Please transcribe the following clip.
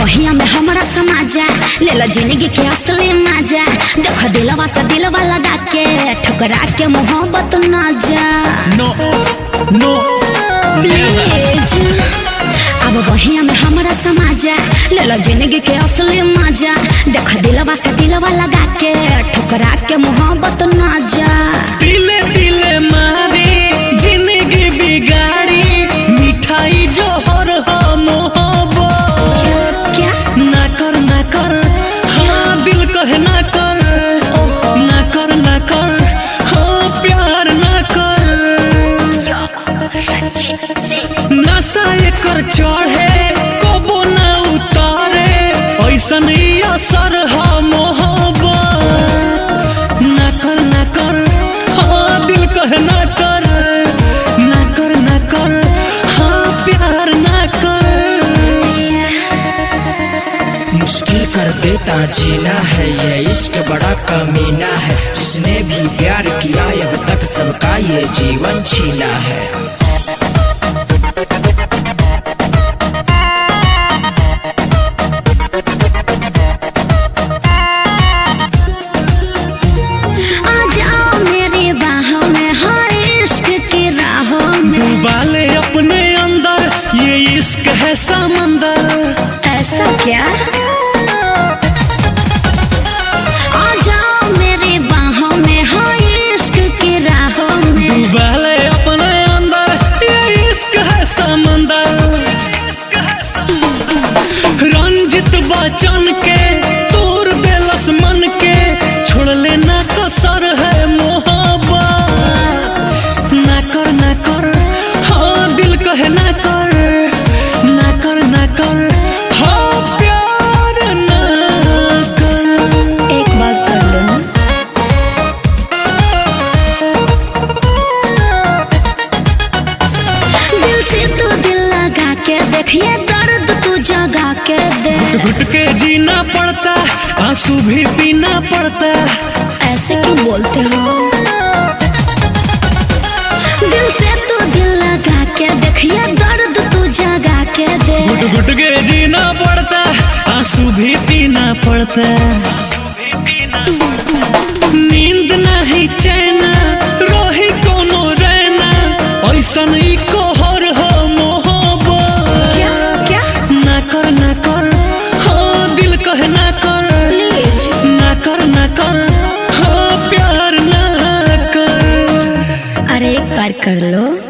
बहिया में हमारा समाजा ले लो जिंदगी के असली मजा देखो दिलवा से दिलवा लगा के ठुकरा के मोहब्बत ना जा नो नो प्लीज अब बहिया में हमारा समाजा ले लो जिंदगी के असली मजा देखो दिलवा से दिलवा लगा के ठुकरा के मोहब्बत ना जा दिले दिले मारी जिंदगी बिगाड़ी मिठाई जोहर हो मोहब्बत क्या ना कर ना कर हाँ दिल कहे ना कर ना कर ना कर हाँ प्यार ना कर नशा एकर चढ़े कबो ना उतारे ऐसन ही असर है मोहब्बत ना कर ना कर हाँ दिल कहे ना कर ना कर ना कर हाँ प्यार ना कर मुश्किल कर देता जीना है ये इश्क बड़ा कमीना है जिसने भी प्यार किया अब तक सबका ये जीवन छीना है आ जाओ मेरी बाहों में हर इश्क की राहों में डूबाले अपने अंदर ये इश्क है समंदर ऐसा क्या आ जाओ मेरी बाहों में हर इश्क की राहों में डूबाले अपने अंदर ये इश्क है समंदर रंजित बचन के तोर दिलस मन के छोड़ लेना कसर है मोहब्बत ना कर ना कर हाँ दिल कहे ना कर ना कर ना कर हाँ प्यार ना कर एक बार कर लो ना दिल से तू दिल लगा के देखिए दर्द तू जगा के दे घुट के जीना पड़ता आंसू भी पीना पड़ता ऐसे क्यों बोलते हो दिल से तू दिल लगा के देखिए दर्द तू जगा के दे घुट घुट के जीना पड़ता आंसू भी पीना पड़ता नींद नहीं चैन रोही कोनो रहना ऐसन ही कोहर हो मोहब्बत क्या क्या ना कर ना कर हाँ दिल कहे ना कर प्लीज ना कर ना कर हाँ प्यार ना कर अरे एक बार कर लो